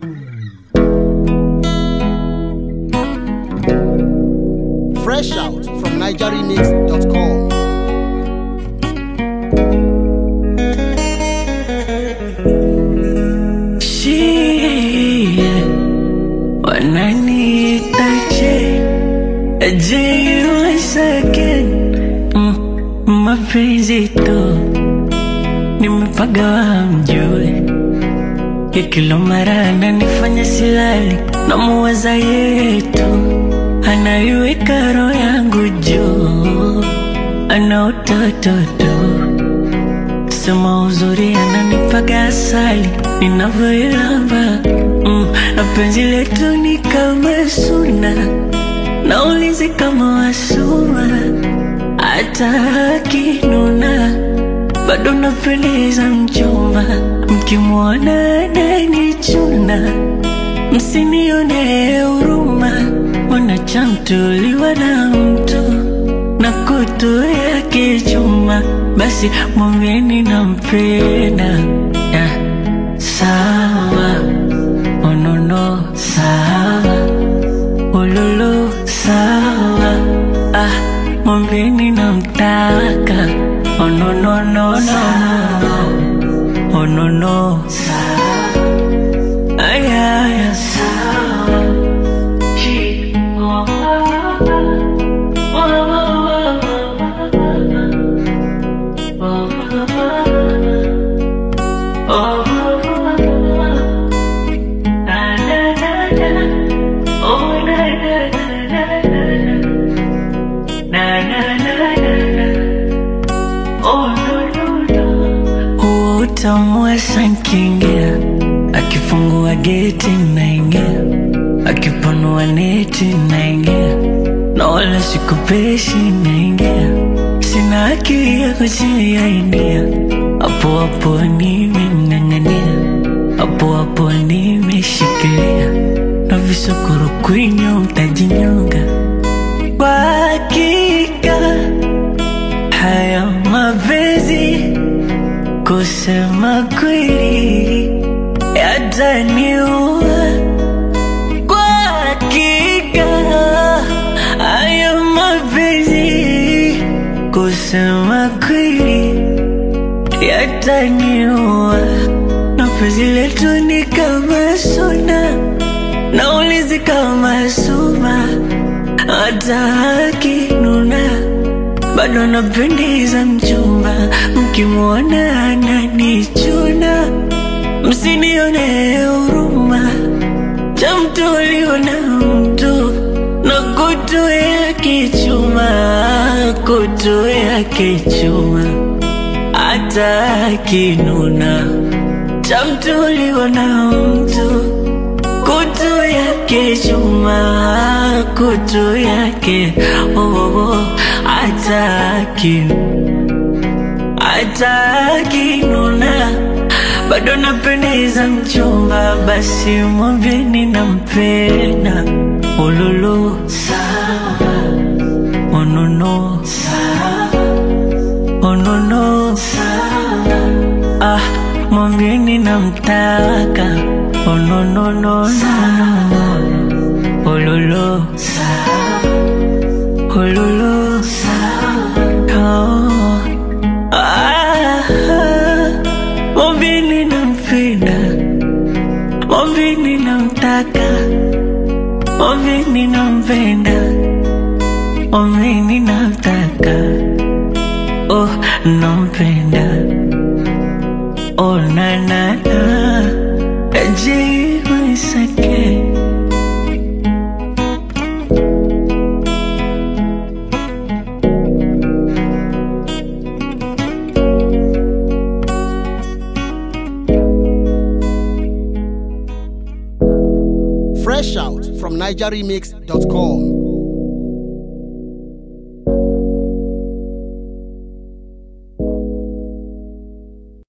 Fresh out from NigerRemix.com. Shie, wananiita J, J once again. Mm, mapenzi tu nimepagawa mjue ya kila mara ananifanya silali na muwaza yetu anaiweka roho yangu juu ana utoto tu sema uzuri ananipaga asali ninavyoilamba mm, na penzi letu ni kama suna na ulinzi kama wasuma hata akinuna bado napendeza mchumba mkimwona ananichuna msinione huruma wanachamtuliwa na mtu na kutu yake chuma basi mwambieni nampenda yeah. sawa onono sawa ululu sawa ah, mwambieni namtaka onononono onono sawa ayaya sawa Chi- oh, oh, huo utamu wa sankingia akifungua geti naingia akipanua neti naingia na wala sikupeshi naingia sina akili ya kuchilia india hapo hapo nimemng'ang'ania hapo hapo nimeshikilia na visokoro kwinyo mtajinyonga kwa hakika haya mapenzi kusema kweli yataniua kwa hakika haya mapenzi kusema kweli yataniua na penzi letu ni kama suna na ulinzi kama suma hata akinuna bado napendeza mchumba mkimwona ananichuna msinione huruma chamtuliwa na mtu na kutu yake chuma kutu yake chuma hata akinuna chamtuliwa na mtu kutu yake chuma kutu yake oh, oh, oh, ataki atakinuna bado napendeza mchumba basi mwambieni nampenda ululu sawa onono sawa onono sawa ah mwambieni namtaka ononono ululu sawa ululu sawa oh. Ah, mwambieni nampenda mwambieni namtaka mwambieni nampenda mwambieni namtaka oh nampenda oh na na na jiwisake Fresh out from NigerRemix.com.